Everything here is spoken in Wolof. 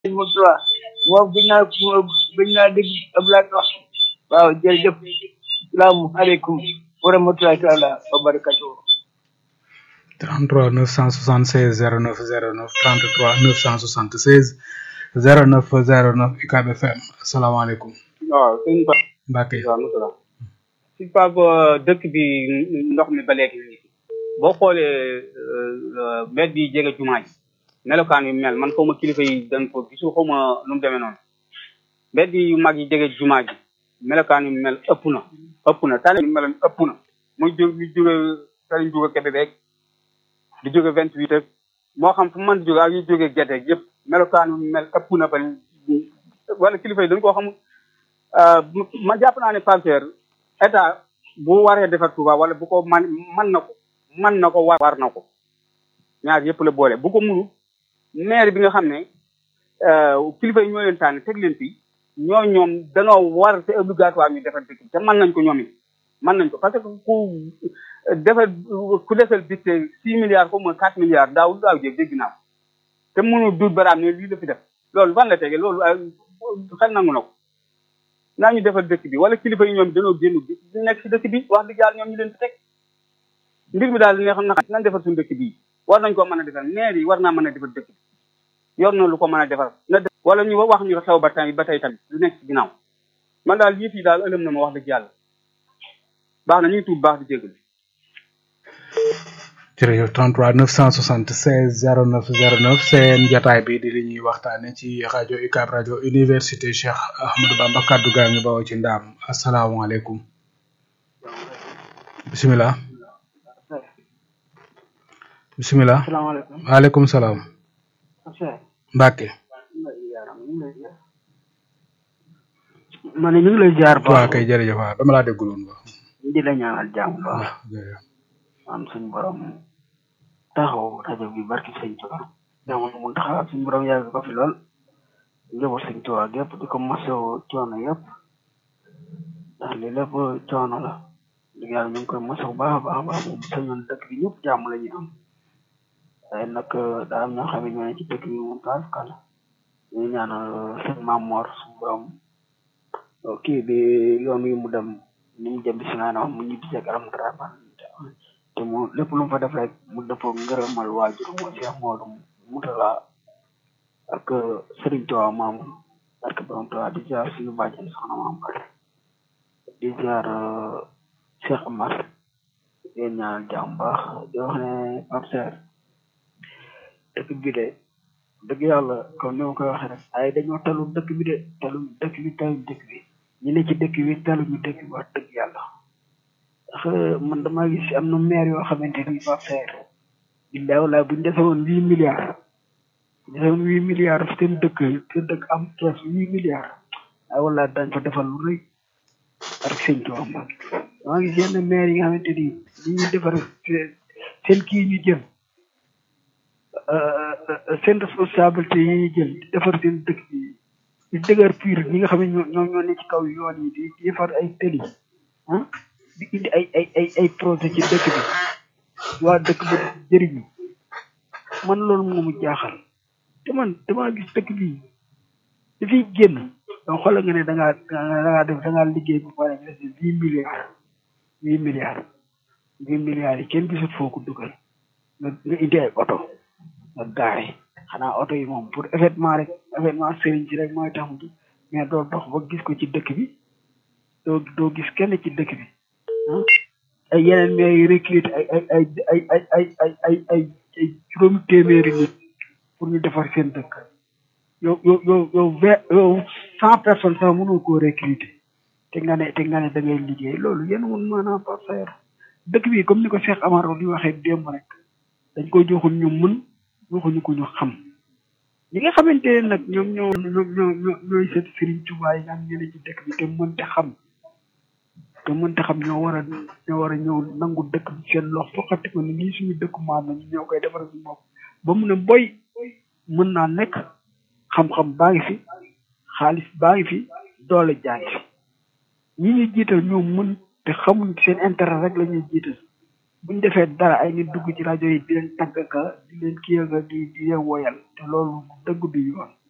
Moustapha moom gën naa gën naa dégg Abdoulaye wax waaw jërëjëf salaamualeykum wa rahmatulahi taala wa barakatuh 33 976 09 09 33 976 09 09 UCAB FM asalaamaaleykum. waaw sëñ Ba. Mbacke. waaw Moussa. si Pape dëkk bi ndox mi ba léegi boo xoolee mbedd yi jege jumaa ji melokaan yu mel man xaw ma kilifa yi dañ ko gisul xaw ma nu mu demee noonu mbedd yu mag yi jege jumaa ji melokaan yu mel ëpp na ëpp na tali yu meloon ëpp na muy jóg muy jóge tali jóge Kébé beeg di jóge vingt huit ak moo xam fu mën di jóge ak yu jóge gerte yëpp melokaan yu mel ëpp na ba wala kilifa yi dañ koo xamul ma jàpp naa ne Pape état bu waree defar Touba wala bu ko man man na ko man na ko war war na ko ñaar yëpp la boole bu ko munu maire bi nga xam ne kilifa yi ñoo leen tànn teg leen fi ñoo ñoom danoo war te obligatoire ñu defar dëkk te mën nañ ko ñoom it mën nañ ko parce que ku defar ku defal bis six milliards xaw ma quatre milliards daaw daaw jéeg dégg naa ko te mënu duut baraam ne lii la fi def loolu fan la tege loolu xel nangu na ko naa ñu defal dëkk bi wala kilifa yi ñoom dañoo génn bi di nekk si dëkk bi wax dëgg yàlla ñoom ñu leen fi teg mbir mi daal ne xam na nañ defar suñu dëkk bii war nañ koo mën a defar maire yi war naa mën a defar dëkk bi yor na lu ko mën a defar na wala ñu wax ñu xew ba tey ba tey tamit lu nekk si ginnaaw man daal yëf yi daal ëlëm na ma wax dëgg yàlla baax na ñu ngi tuub baax di jégalu jërëjëf 33 976 09 09 seen jataay bi di li ñuy waxtaane ci rajo UCAB rajo université Cheikh Ahmadou Bamba kaddu gaa ngi bawoo ci ndaam asalaamaaleykum bisimilah bisimilah salaamaaleykum waaleykum salaam Mbacke ma ne ñu ngi lay jaar waa kay jërëjëf waaw dama laa déggul woon ba di la ñaanal jàmm baax waaw jërëjëf am suñu borom taxaw rajo bi barki sëñ Tuubaa jamono mu taxaw suñu borom yàgg ko fi lool njaboot sëñ Tuubaa gépp di ko masawu coono yëpp ndax lii lépp coono la dëgg yàlla ñu ngi koy masawu baax a baax a baax moom sañoon dëkk bi ñëpp jàmm la ñu am waaye nag daa am ñoo xam ne ñoo ne ci dëkk bi moom taal kala ñu ñaanal sëñ Maam Mor suñu borom kii bi yoon wi mu dem ni mu jëm bi si maanaam mu ñibbi seeg aram dara te mu lépp lu mu fa def rek mu dëppoo ngërëmal waajur moo Cheikh Modou Moutala ak Serigne Touba maam ak borom Touba di ziar suñu bàjjen soxna maam Bari di ziar Cheikh Amar di ñaanal jàmm baax di wax ne Pape Serre dëkk bi de dëgg yàlla comme ni ma koy waxee rek ay dañoo talu dëkk bi de talu dëkk bi talu dëkk bi ñu ne ci dëkk bi talu ñu dëkk bi wax dëgg yàlla ndax man damaa gis am na maire yoo xamante ni Pape Serre billaay walaay bu ñu defee woon huit milliards bu ñu defee woon huit milliards seen dëkk seen dëkk am kees huit milliards ay walaay dañ fa defal lu rëy ak sëñ Tuubaa Mbàkke damaa gis yenn maire yi nga xamante ni li ñuy defar seen kii ñu jël seen responsabilité yi ñuy jël di defar seen dëkk bi di dëgër pur ñi nga xam ne ñoo ñoo ne ci kaw yoon yi di defar ay tëli ah di indi ay ay ay ay projet ci dëkk bi waa dëkk bi jëriñu man loolu moo mu jaaxal te man damaa gis dëkk bi dafiy génn donc xoolal nga ne da ngaa da ngaa def da ngaa liggéey bu pare nga def huit milliards huit milliards huit milliards yi kenn gisut foo ko dugal nga nga indi ay oto nga gaare xanaa oto yi moom pour événement rek événement sëriñ ci rek mooy tax mu mais doo dox ba gis ko ci dëkk bi doo doo gis kenn ci dëkk bi ay yeneen mais yu recruté ay ay ay ay ay ay ay ay ay ay juróomi téeméeri nit pour ñu defar seen dëkk yow yow yow yow vingt yow cent personnes sax mënoo koo recruter te nga ne te nga ne da ngay liggéey loolu yéen mun maanaam Pape Serre dëkk bi comme ni ko Cheikh Amar di waxee démb rek dañ ko joxul ñu mën joxuñu ko ñu xam ñi nga xamante ne nag ñoom ñoo ñoo ñoo ñooy seet Serigne Touba yi nga xam ne ci dëkk bi te mënte xam te mënte xam ñoo war a ñoo war a ñëw nangu dëkk bi seen lox foqati ko ni lii suñu dëkk maam la ñu ñoo koy defar suñu bopp ba mu ne boy mën naa nekk xam-xam baa ngi fi xaalis baa ngi fi doole jaa ngi fi ñi ñuy jiital ñoo mën te xamuñ seen intérêt rek la ñuy jiital buñ defee dara ay nit dugg ci rajo yi di leen tàgg ka di leen kii nga di di leen woyal te loolu dëgg du yoon